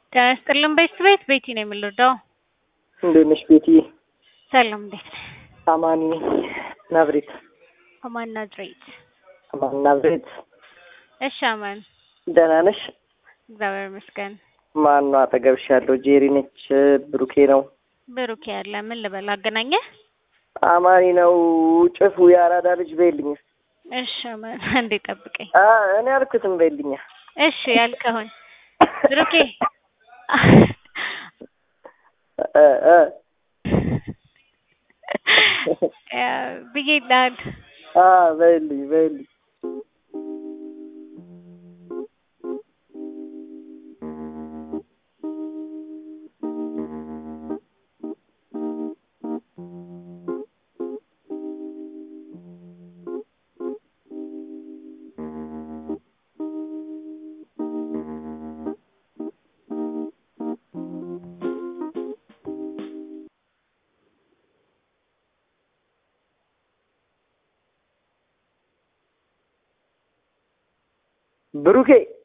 ጤና ይስጥልን ቤት ቤት ቤቲ ነው የምንወደው። እንዴት ነሽ ቤቲ? ሰላም እንዴት ነህ? አማኒ ናዝሬት። አማን ናዝሬት። አማን ናዝሬት። እሺ አማን ደህና ነሽ? እግዚአብሔር ይመስገን። ማን ነው አጠገብሽ ያለው? ጄሪ ነች? ብሩኬ ነው? ብሩኬ ያለ ምን ልበል አገናኘህ? አማኒ ነው። ጭፉ የአራዳ ልጅ በይልኝ። እሺ አማን አንዴ ጠብቀኝ። አ እኔ አልኩትም በይልኛ። እሺ ያልከውን ብሩኬ እ እ ብዬ ይልሃል። አ በይልኝ በይልኝ። ብሩኬ